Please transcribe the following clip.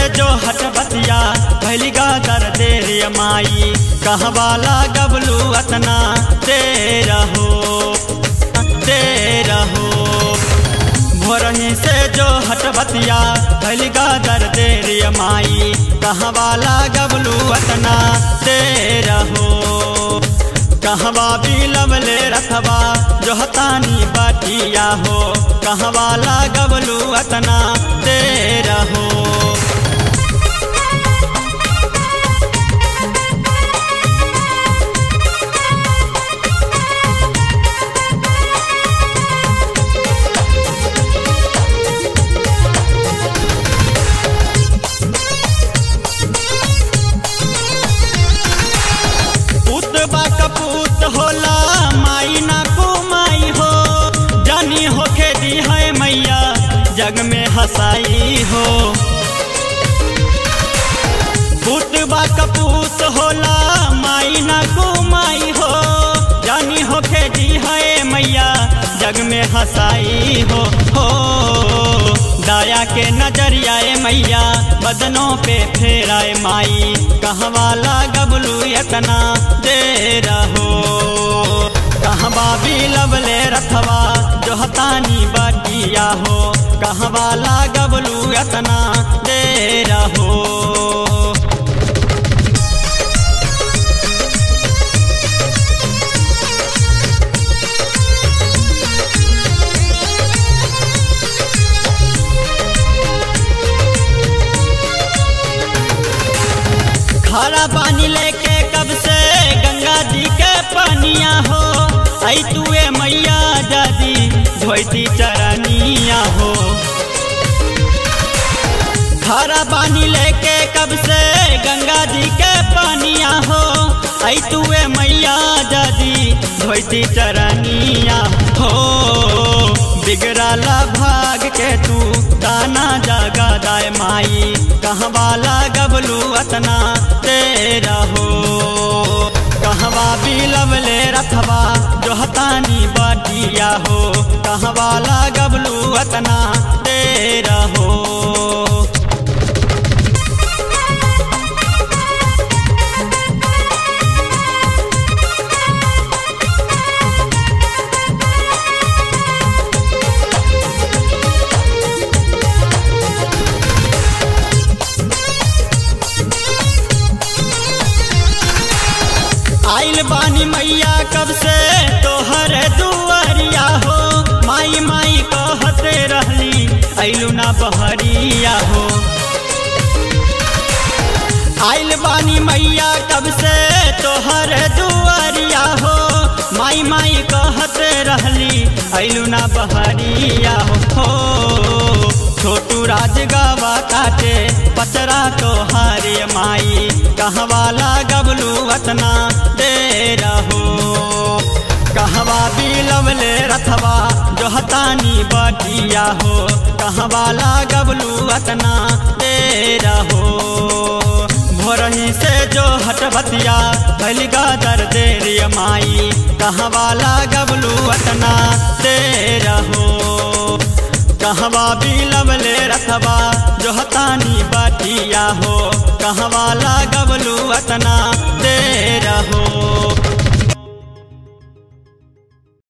जो हटबतिया भैली गागर देर माई कहवाला गबलू अतना दे रहो दे रहो भोरही से जो हटबतिया भैली गागर देर माई कहवाला गबलू अतना दे रहो कहवा बिलवले रखवा जो हतानी बाटिया हो कहवाला गबलू अतना दे रहो पुत बा कपूत होला माई ना को माई हो जानी होके दी है मैया जग में हसाई हो पुत बा कपूत होला माई ना को माई हो जानी होके दी है मैया जग में हसाई हो हो दाया के नजरियाए मैया बदनों पे फेराए माई कहवाला गबलू इतना दे रहो कहवा भी लवले रथवा जो हतानी बाटिया हो कहवाला गबलू इतना दे रहो खारा पानी लेके कब से गंगा जी के पानिया हो आई तुए मैया दादी धोती चरनिया हो खारा पानी लेके कब से गंगा जी के पानिया हो आई तुए मैया दादी धोती चरनिया हो बिगड़ाला भाग के तू दाना जागा दाय माई कहवाला गबलू अतना दे रहो कहवा बिलवले रथवा जो हतानी बाटिया हो कहवाला गबलू अतना दे रहो आइल बानी मैया कब से तोहर दुआरिया हो माई माई कहते रहली आइलू ना बहरिया हो आइल बानी मैया कब से तोहर दुआरिया हो माई माई कहते रहली आइलू ना बहरिया हो छोटू राज गावा काटे पचरा तोहारे माई कहवाला गबलू अतना दे रहो कहवा बिलवले रथवा जो हतानी बाटिया हो कहवाला गबलू अतना दे रहो भोरही से जो हटबतिया भैली गादर देर माई कहवाला गबलू अतना दे रहो कहवा बिलवले रथवा जो हतानी बाटिया हो कहवाला गबलू अतना